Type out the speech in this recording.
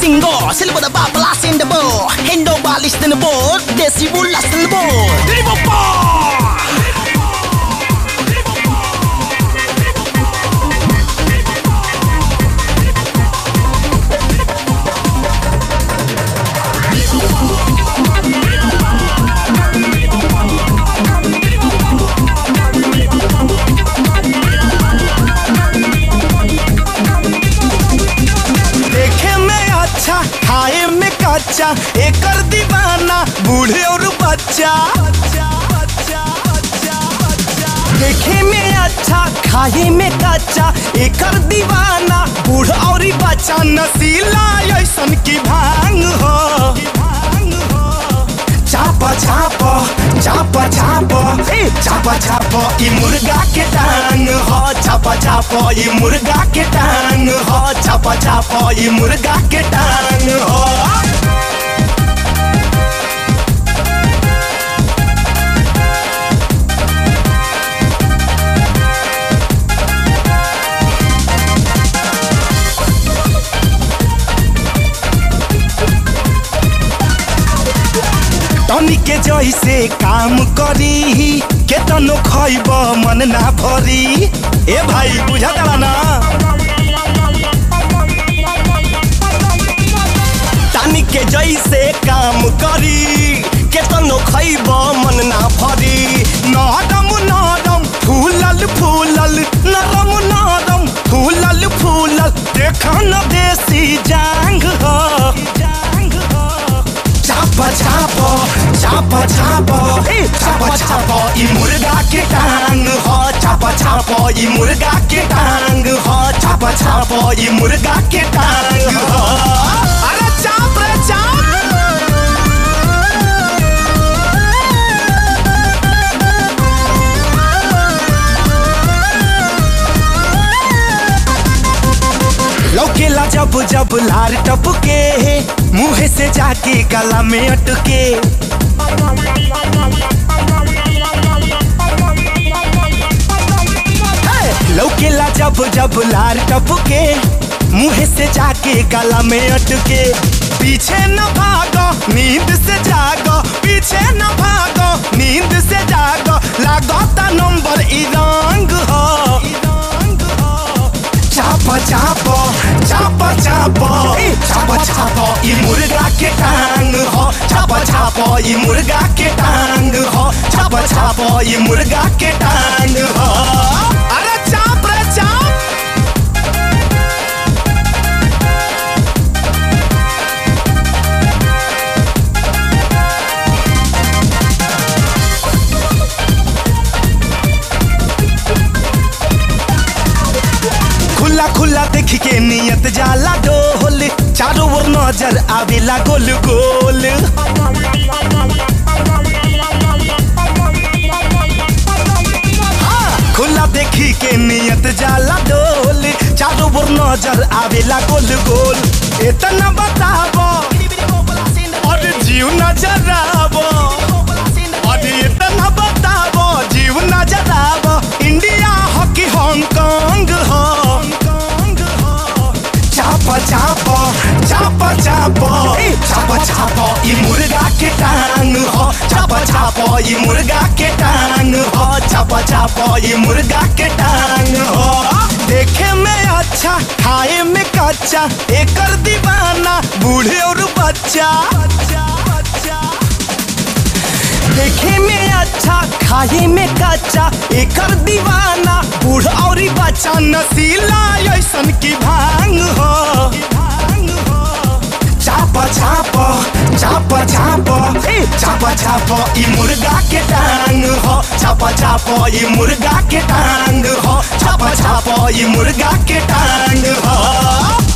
single Sila pada bablas in the bowl Hendo balis in the bowl Desi bulas in the bowl Diri bopa देखे में अच्छा खाए में कच्चा एकर दीवाना बूढ़े और बच्चा देखे में अच्छा खाए में कच्चा एकर दीवाना बूढ़ और बच्चा नसीला ऐसन की भांग हो चाप चाप चाप चाप ए चाप चाप ई मुर्गा के टांग हो चाप चाप ई मुर्गा के टांग हो चाप चाप ई मुर्गा के टांग हो तनी के जैसे काम करी केतनो खैब मन ना भरी ए भाई बुझा ना तानी के जैसे काम करी केतनो खैब मन ना भरी नरम नरम फूलल फूलल नरम नरम फूलल फूलल देख न देसी जांग हो चाप चाप चाप चाप ए चाप चाप ई मुर्गा के टांग हो चाप चाप ई मुर्गा के टांग हो चाप चाप ई मुर्गा के टांग हो अरे चाप रे चाप लौकेला जब जब लार टपके मुंह से जाके गला में अटके हे! लौकेला जब जब लार टपके मुंह से जाके गला में अटके पीछे न भागो नींद से जागो पीछे न भागो नींद से जागो लागता नंबर ई रंग हो चाप चाप चाप चाप ए, चाप चाप ई मुर्गा के टांग हो चाप चाप ई मुर्गा के टांग हो चाप चाप ई मुर्गा के टांग हो अरे चाप रे चाप खुला खुला देख के नियत जाला डोल चारों ओर नजर आवेला गोल गोल हाँ, खुला देखी के नियत जाला डोल चारों ओर नजर आवेला गोल गोल इतना बताबो और जीव नजर आवो और इतना बताबो जीव नजर आवो इंडिया हॉकी हांगकांग हो चाप चाप चाप चाप ए, चाप चाप ई मुर्गा के टांग हो चाप चाप ई मुर्गा के टांग हो चाप चाप ई मुर्गा के टांग हो देखे में अच्छा खाए में कच्चा एकर दीवाना बूढ़े और बच्चा देखे में अच्छा खाए में कच्चा एकर दीवाना बूढ़ और बच्चा नसीला ऐसन की भांग हो चाप चाप चाप चाप ए चाप चाप ई मुर्गा के टांग हो चाप चाप ई मुर्गा के टांग हो चाप चाप ई मुर्गा के टांग हो